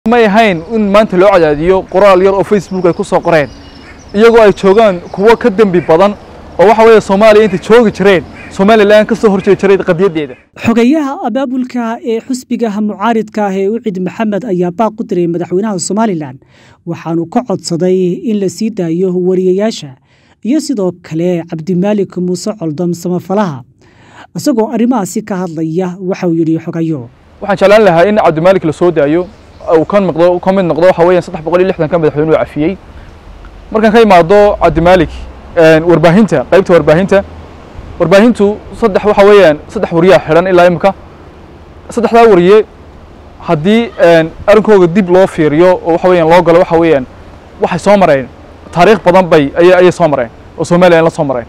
may ahayn in maanta loo cadaadiyo qoraal yar oo facebook ay ku soo qoreen iyagoo ay joogaan kuwo ka dembi badan oo waxa weeye soomaaliya intay joogi jireen somalilan ka soo horjeedi jiray qadiyaddeeda xogeyaha abaabulka ee xusbigaha mucaaridka ah ee ucid maxamed ayaa baaq u diray madaxweynaha somalilan waxaanu ka codsaday in la sii daayo wariyayaasha iyo sidoo kale cabdimaalik muuse coldom samafalaha isagoo arrimahaasi ka hadlaya waxauu yidhi xogayo waxaan jeclaan lahaa in cabdimaalik la soo daayo uu ka noqdo ka mid noqdo waxa weeyaan saddex boqol iyo lixdan ka madaxweynuhu cafiyey markaan ka imaado cabdimaalik warbaahinta qaybta warbaahinta warbaahintu saddex waxa weeyaan saddex wariyaa xidhan ilaa imika saddexdaa wariye haddii arrinkooga dib loo fiiriyo oo waxa weeyaan loo galo waxa weeyaan waxay soo mareen taariikh badan bay ayay ayay soo mareen oo somalilan la soo mareen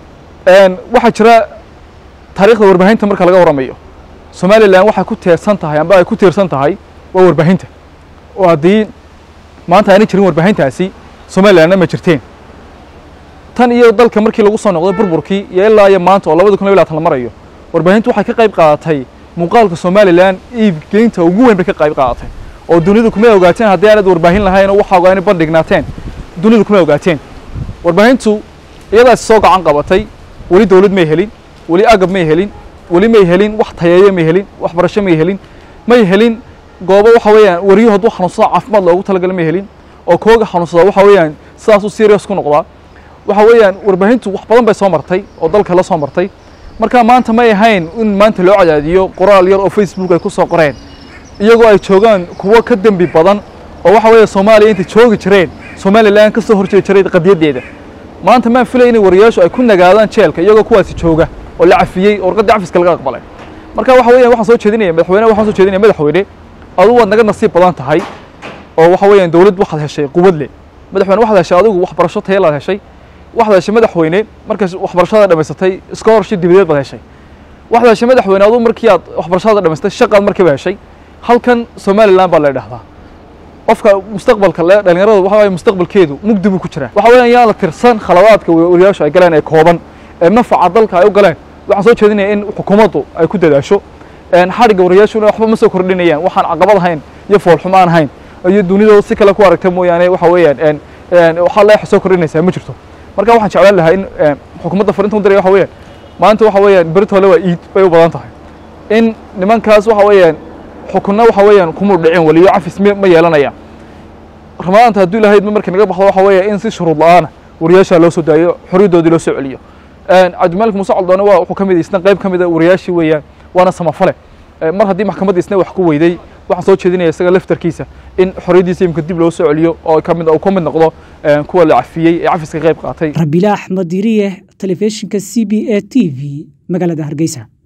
waxaa jira taariikhda warbaahinta marka laga warramayo somalilan waxay ku teersan tahay amba ay ku tiirsan tahay waa warbaahinta oo haddii maanta aanay jirin warbaahintaasi somalilanna ma jirteen tan iyo dalka markii lagu soo noqday burburkii iyo ilaa iyo maanta oo labada kun iyo labaatan la marayo warbaahintu waxay ka qayb qaadatay muuqaalka somalilan iibgeynta ugu weyn bay ka qayb qaadatay oo dunidu kuma ogaateen haddii aanad warbaahin lahayn oo waxaaga inay bandhignaateen dunidu kuma ogaateen warbaahintu iyadaasi soo gacan qabatay weli dowlad may helin weli agab may helin weli may helin wax tayeeyo may helin waxbarasho may helin may helin goobo waxa weeyaan wariyo hadduu xanuunsada caafimaad loogu talagalay may helin oo kooga xanuunsada waxa weeyaan sidaas u serious ku noqdaa waxa weeyaan warbaahintu wax badan bay soo martay oo dalka la soo martay marka maanta may ahayn in maanta loo cadaadiyo qoraal yar oo facebook ay ku soo qoreen iyagoo ay joogaan kuwo ka dembi badan oo waxa weeye soomaaliya intay joogi jireen somalilan ka soo horjeedi jiray qadiyaddeeda maanta maan filay inay wariyaashu ay ku nagaadaan jeelka iyagoo kuwaasi jooga oo la cafiyey oo warqaddii cafiska laga aqbalay marka waxa weeyaan waxaan soo jeedinaya madaxweyne waxaan soo jeedinaya madaxweyne adigu waad naga nasiib badan tahay oo waxa weeyaan dowlad waxaad heshay quwad leh madaxweyne waxaad heshay adigu waxbarasho tayalaad heshay waxaad heshay madaxweyne markaas waxbarashada dhamaysatay scholarship dibadeed baad heshay waxaad heshay madaxweyne adigu markii aad waxbarashada dhamaystay shaqaad markiiba heshay halkan somaliland baa la idhahdaa qofka mustaqbalka le dhalinyarada waxa weeye mustaqbalkeedu mugdi buu ku jiraa waxa weeyaan yaa la tirsan khaladaadka wariyaashu ay galeen ee kooban ee nafaca dalka ay u galeen waxaan soo jeedinaya in xukuumaddu ay ku dadaasho xadhigga wariyaashuna waxba ma soo kordhinayaan waxaan caqabad ahayn iyo foolxumo aan ahayn iyo dunidooda si kale ku aragta mooyaane waxa weeyaan waxaa leex soo kordhinaysaa ma jirto marka waxaan jeclaan lahaa in xukuumadda farinta u diraya waxa weeyaan maanta waxa weeyaan beritole waa iid bay u badan tahay in nimankaas waxa weeyaan xukunna waxa weeyaan kumuu dhicin waliyo cafis ma yeelanayaan ramadaanta hadduu ilahayd ma markii naga baxdo waxa weeya in si shuruud la-aana wariyaasha loo soo daayo xorriyaddoodii loo soo celiyo cabdimaalik muuse caldoone waa wuxuu ka mid isna qayb ka mid a wariyaashii weeyaan waana samafale mar haddii maxkamadda isna wax ku weyday waxaan soo jeedinaya isaga laftarkiisa in xorriyaddiisa imika dib loo soo celiyo oo kamid uu ka mid noqdo kuwa la cafiyey ee cafiska qayb qaatay rabiila axmed diriye telefishinka c b a t v magaalada hargeysa